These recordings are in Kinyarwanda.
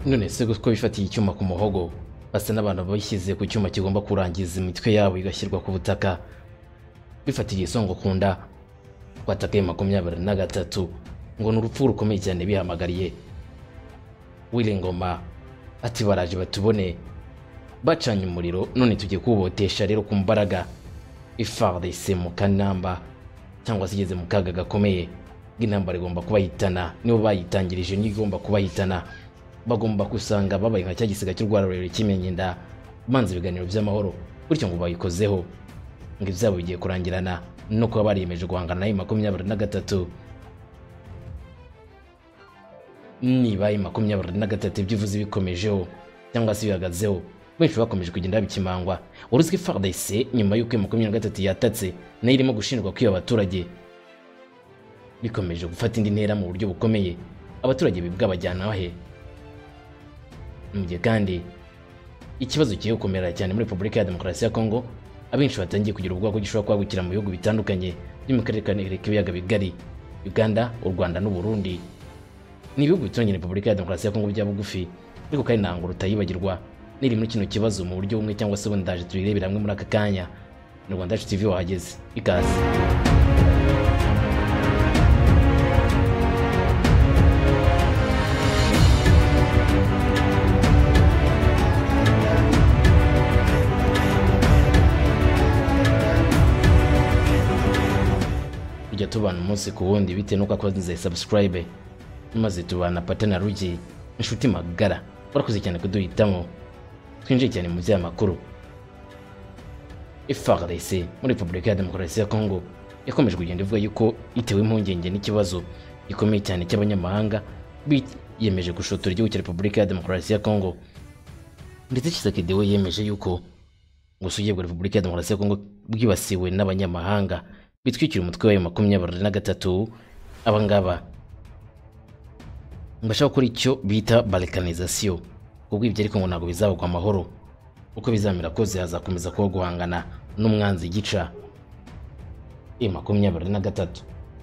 none se ko bifatiye icyuma ku muhogo basa n'abantu bishyize ku cyuma kigomba kurangiza imitwe yabo igashyirwa ku butaka bifatiye isongo ku nda watakaye makumyabiri na gatatu ngo ni urupfu rukomeye cyane bihamagariye ngoma ati baraje batubone bacanye umuriro none tujye kuwubotesha rero ku mbaraga ifarise mu kanamba cyangwa se igeze mu kaga gakomeye bw'intambara igomba kubahitana nibo bayitangirije niyo igomba kubahitana bagomba gusanga babaye nka cya gisiga cy'urwara rurerure kimenyenda banze ibiganiro by'amahoro bityo ngo bayikozeho ngo ibyabo bigiye kurangirana no kuba bariyemeje guhangana nayo makumyabiri na gatatu niba makumyabiri na gatatu ibyivuze bikomejeho cyangwa se bihagazeho benshi bakomeje kugenda bikimangwa uruzwi fardese nyuma y'uko makumyabiri na gatatu yatatse nayo irimo gushinjwa kwiba abaturage bikomeje gufata indi ntera mu buryo bukomeye abaturage bibwabajyana he mu gihe kandi ikibazo kigiye gukomera cyane muri repubulika ya demokarasi ya kongo abenshi batangiye kugira ubwoba ko gishobora kwagukira mu bihugu bitandukanye byo mu karere ka k'ibiyaga bigari uganda u rwanda n'uburundi ni ibihugu bituranye repubulika ya demokarasi ya kongo bya bugufi ariko kandi ntabwo rutayibagirwa niri muri kino kibazo mu buryo bumwe cyangwa se ubundi ndaje tubirebera hamwe muri aka kanya ni rwanda yacu tv wahageze ikaze tujya tubana umunsi ku wundi bitewe n'uko akoze subscribe maze tubana patana rugi inshuti magara warakoze cyane kuduhitamo twinjiye cyane mu by'amakuru ifrdc muri repubulika ya demokarasi ya kongo yakomeje kugenda ivuga yuko itewe impungenge n'ikibazo gikomeye cyane cy'abanyamahanga biyemeje gushotora igihugu cya repubulika ya demokarasi ya kongo ndetse kisekedi we yemeje yuko ubusugi bwa repubulika ya demokarasi ya kongo bwibasiwe n'abanyamahanga bitwikira umutwe wayo makumyabiri na gatatu abangaba bashaka gukora icyo bita barikanizasiyo ubwo ibyo ariko ngo ntabwo bizabagwa amahoro uko bizamera kose hazakomeza kuba guhangana n'umwanzi gica e makumyabiri na gatatu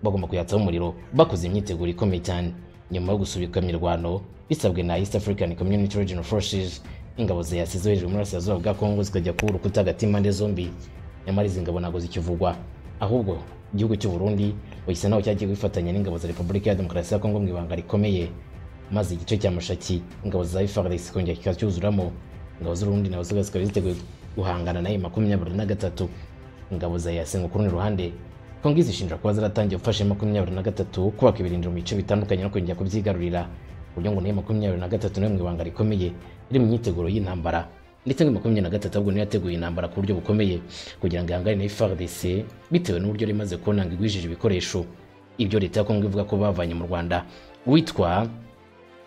bagomba kuyatsaho umuriro bakoze imyiteguro ikomeye cyane nyuma yo gusubika imirwano bisabwe na east african community regional forces ingabo zayasize hejuru muri burasirazuba bwa kongo zikajya kuba urukuta hagati y'impande zombi nyamara izi ngabo ntabwo zikivugwa ahubwo igihugu cy'u Burundi wahise naho cyagiye wifatanya n'ingabo za Repubulika ya Demokarasi ya Kongo mu ibanga rikomeye maze igice cya Mushaki ingabo za FARDC kongera kikacyuzuramo ingabo z'Urundi nazo zose zikaba ziteguye guhangana nayo makumyabiri na gatatu ingabo za EAC ku rundi ruhande Kongo izishinja kuba zaratangiye gufasha makumyabiri na gatatu kubaka ibirindiro mu bice bitandukanye no kongera kubyigarurira uburyo ngo nayo makumyabiri na gatatu nayo mu ibanga rikomeye iri mu myiteguro y'intambara ndetse ngo makumyabiri na gatatu ahubwo niyo yateguye intambara ku buryo bukomeye kugira ngo ihangane na FARDC bitewe n'uburyo rimaze kubona ngo igwijije ibikoresho ibyo leta ya Kongo ivuga ko bavanye mu Rwanda witwa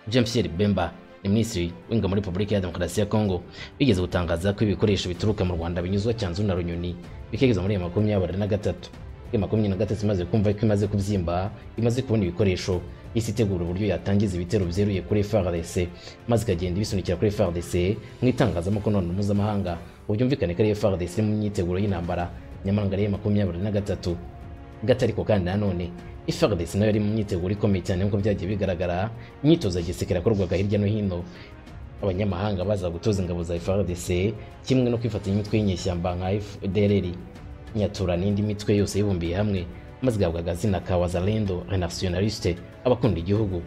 Jean Pierre Bemba ni minisitiri w'ingabo muri Repubulika ya Demokarasi ya Kongo bigeze gutangaza ko ibikoresho bituruka mu Rwanda binyuzwa cyanzu na Runyoni bikagezwa muri makumyabiri na gatatu makumyabiri na gatatu imaze kumva ko imaze kubyimba imaze kubona ibikoresho isi itegura uburyo yatangiza ibitero byeruye kuri FARDC maze ikagenda ibisunikira kuri FARDC mu itangazamakuru none mpuzamahanga ubyumvikane ko ari FARDC iri mu myiteguro y'intambara nyamara ngo ari makumyabiri na gatatu gatariko kandi nanone FARDC nayo yari mu myiteguro ikomeye cyane nk'uko byagiye bigaragara imyitozo ya gisirikare yakorwaga hirya no hino abanyamahanga baza gutoza ingabo za FARDC kimwe no kwifatanya imitwe y'inyeshyamba nka FDLR nyatura n'indi mitwe yose yibumbiye hamwe maze igahabwa agazina ka wazalendo renationaliste abakunda igihugu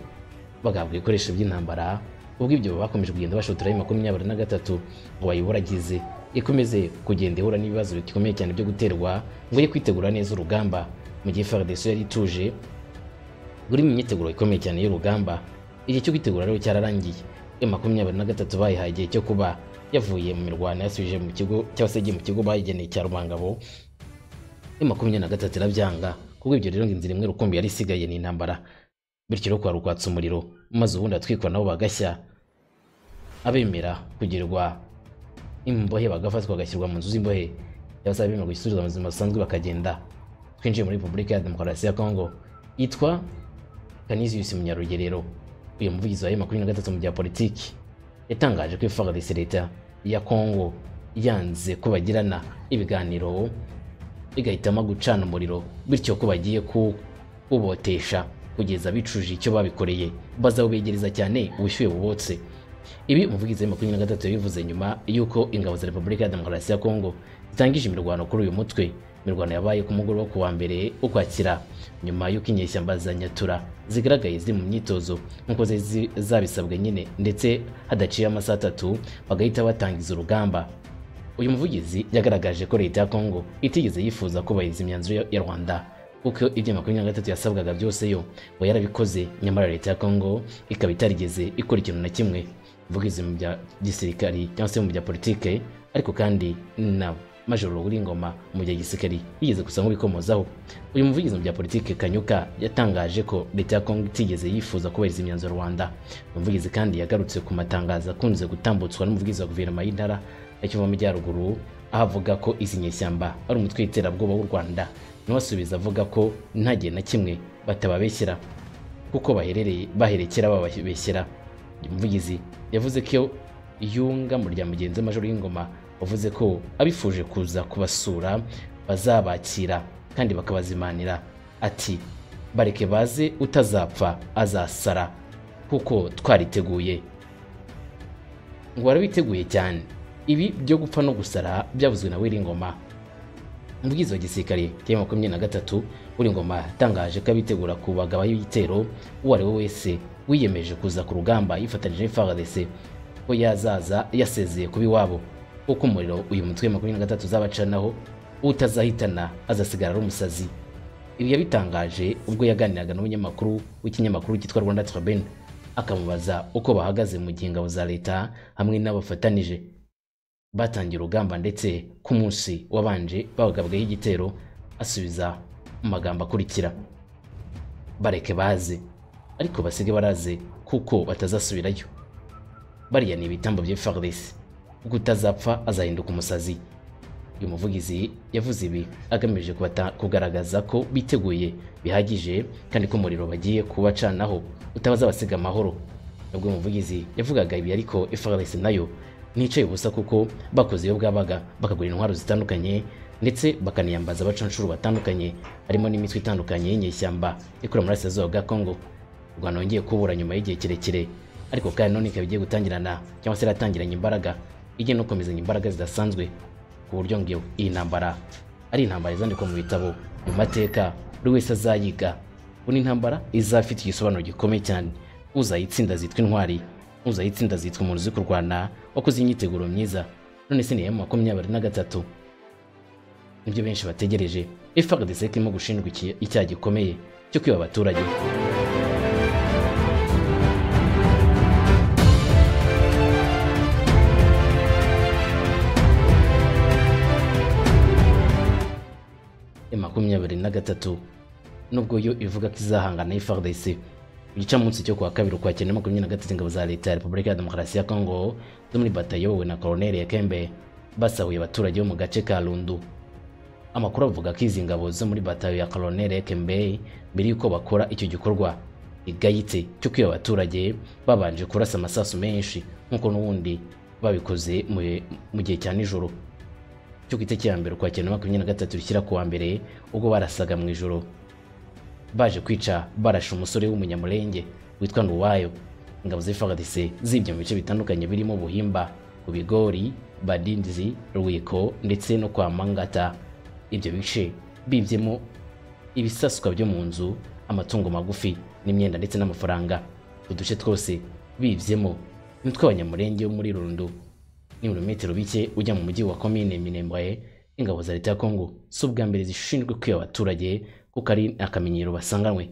bagahabwa ibikoresho by'intambara ubwo ibyo bakomeje kugenda bashotora ayo makumyabiri na gatatu ngo bayiburagize ikomeze kugenda ihura n'ibibazo bikomeye cyane byo guterwa ngo ye kwitegura neza urugamba mu gihe FARDC yari ituje buri mu myiteguro ikomeye cyane y'urugamba igihe cyo kwitegura rero cyararangiye ayo makumyabiri na gatatu bayihaye igihe cyo kuba yavuye mu mirwano yasubije mu kigo cyangwa se mu kigo bayigeneye cya rubangabo ayo makumyabiri na gatatu irabyanga kuko ibyo rero ngo inzira imwe rukumbi yari isigaye ni intambara bityo rero kwarukwatsa umuriro maze ubundi atwikwa nabo bagashya abemera kugirirwa imbohe bagafatwa bagashyirwa mu nzu z'imbohe cyangwa se abemera gusubizwa mu buzima busanzwe bakagenda twinjiye muri repubulika ya demokarasi ya kongo yitwa kaniziyusi munyarugerero uyu muvugizi wa makumyabiri na gatatu mu bya politiki yatangaje ko ifardisi leta ya kongo yanze ko bagirana ibiganiro igahitamo gucana umuriro bityo ko bagiye kubotesha kugeza bicuje icyo babikoreye bazabubegereza cyane ubushyuhe bubotse ibi umuvugizi wa makumyabiri na gatatu yabivuze nyuma y'uko ingabo za repubulika ya demokarasi ya kongo zitangije imirwano kuri uyu mutwe imirwano yabaye ku mugoroba wo ku wa mbere ukwakira nyuma y'uko inyeshyamba za nyatura zigaragaye ziri mu myitozo nk'uko zari zi- zabisabwe nyine ndetse hadaciye amasaha atatu bagahita batangiza urugamba uyu muvugizi yagaragaje ko leta ya kongo itigeze yifuza kubahiriza imyanzuro ya- ya rwanda kuko ibyo makumyabiri na gatatu yasabwaga byose yo ngo yarabikoze nyamara leta ya kongo ikaba itarigeze ikora ikintu na kimwe mvugizi mu bya gisirikari cyangwa se mu bya politike ariko kandi na majoro ruguringoma mu bya gisirikari yigeze gusa nk'ubikomozaho uyu muvugizi mu bya politike kanyuka yatangaje ko leta ya kongo itigeze yifuza kubahiriza imyanzuro rwanda uyu muvugizi kandi yagarutse ku matangazo akunze gutambutswa n'umuvugizi wa guverinoma y'intara ya kivu y'amajyaruguru aho avuga ko izi nyeshyamba ari umutwe w'iterabwoba w'u rwanda nawe asubiza avuga ko nta gihe na kimwe batababeshyera kuko baherereye baherekera bababeshyera umuvugizi yavuze ko iyo- iyungamo rya mugenzi we majoro y'ingoma wavuze ko abifuje kuza kubasura bazabakira kandi bakabazimanira ati bareke baze utazapfa azasara kuko twariteguye ngo warabiteguye cyane ibi byo gupfa no gusara byavuzwe na wiringoma umuvugizi wa gisirikare cya makumyabiri na gatatu uri ngoma yatangaje ko abitegura kubagabaho ibitero uwo ari we wese wiyemeje kuza ku rugamba yifatanyije n'FARDC ko yazaza yasezeye kuba iwabo kuko umuriro uyu mutwe wa makumyabiri na gatatu uzabacanaho utazahitana azasigara ari umusazi ibi yabitangaje ubwo yaganiraga n'umunyamakuru w'ikinyamakuru cyitwa Rwanda Tribune akamubaza uko bahagaze mu gihe ingabo za leta hamwe n'abafatanije batangiye urugamba ndetse ku munsi wabanje bagabwaho igitero asubiza mu magambo akurikira bareke baze ariko basige baraze kuko batazasubirayo bariya ni ibitambo bya FARDC kuko utazapfa azahinduka umusazi uyu muvugizi yavuze ibi agamije kubata- kugaragaza ko biteguye bihagije kandi ko umuriro bagiye kubacanaho utabaza abasiga amahoro nubwo uyu muvugizi yavugaga ibi ariko FARDC nayo nticaye ubusa kuko bakoze iyo bwabaga bakagura intwaro zitandukanye ndetse bakaniyambaza abacanshuro batandukanye harimo n'imitwe itandukanye y'inyeshyamba ikora muri Burasirazuba bwa Kongo u Rwanda wongeye kubura nyuma y'igihe kirekire ariko kandi none ikaba igiye gutangirana cyangwa se iratangiranye imbaraga igiye no gukomezanya imbaraga zidasanzwe ku buryo ngo iyi ntambara ari intambara izandikwa mu bitabo mu mateka buri wese azayiga ngo ni intambara izafite igisobanuro gikomeye cyane uzayitsinda zitwa intwari uzayitsinda zitwa umuntu uzi kurwana wakoze imyiteguro myiza none se ni iya makumyabiri na gatatu nibyo benshi bategereje FARDC ko irimo gushinjwa iki- icyaha gikomeye cyo kwiba abaturage ya makumyabiri na gatatu nubwo yo ivuga ko izahangana n'FARDC ku gicamunsi cyo kuwa kabiri ukwakira na makumyabiri na gatatu ingabo za leta ya repubulika ya demokarasi ya kongo zo muri batayo iyobowe na koloneli yakembe basahuye abaturage bo mu gace ka rundu amakuru avuga ko izi ngabo zo muri batayo ya koloneli Kembe mbere y'uko bakora icyo gikorwa igayitse cyo kwiba abaturage babanje kurasa amasasu menshi nk'uko n'ubundi babikoze mu- mu gihe cya nijoro cyo ku itariki ya mbere ukwakira na makumyabiri na gatatu rishyira ku wa mbere ubwo barasaga mu ijoro baje kwica barashe umusore w'umunyamurenge witwa Nduwayo ingabo z'FARDC zibye mu bice bitandukanye birimo Buhimba ku Bigori Badindizi Rwiko ndetse no kwa Mangata ibyo bice bibyemo ibisaswa byo mu nzu amatungo magufi n'imyenda ndetse n'amafaranga uduce twose bibyemo imitwe abanyamurenge yo muri Rundo ni ibirometero bike ujya mu mujyi wa komine Minembwe ingabo za leta ya Kongo si ubwa mbere zishinzwe kwiba abaturage kuko ari akamenyero basanganywe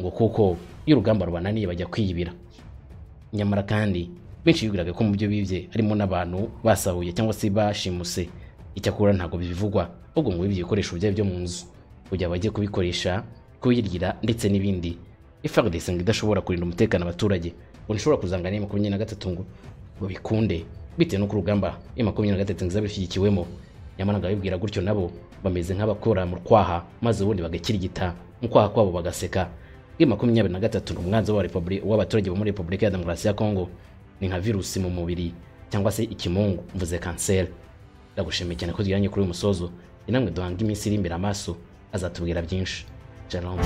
ngo kuko iyo urugamba rubananiye bajya kwiyibira nyamara kandi benshi bibwiraga ko mu byo bibye harimo n'abantu basahuye cyangwa se bashimuse icyakora ntabwo bivugwa ahubwo ngo bibye ibikoresho byari byo mu nzu kugira bajye kubikoresha kubirira ndetse n'ibindi FARDC ngo idashobora kurinda umutekano abaturage ngo ntishobora kuzangana n'iya makumyabiri na gatatu ngo babikunde bitewe n'uko urugamba iya makumyabiri na gatatu ngo izaba ishyigikiwemo nyamara ngo abibwira gutyo nabo bameze nk'abakora mu kwaha maze ubundi bagakirigita mu kwaha kwabo bagaseka bw'i makumyabiri na gatatu ni umwanzi wa repubuli- w'abaturage bo muri repubulika ya demokarasi ya kongo ni nka virusi mu mubiri cyangwa se ikimungu mvuze kanseri ndagushimiye cyane ko tujyanye kuri uyu musozo ni namwe duhanga iminsi iri imbere amaso azatubwira byinshi shalom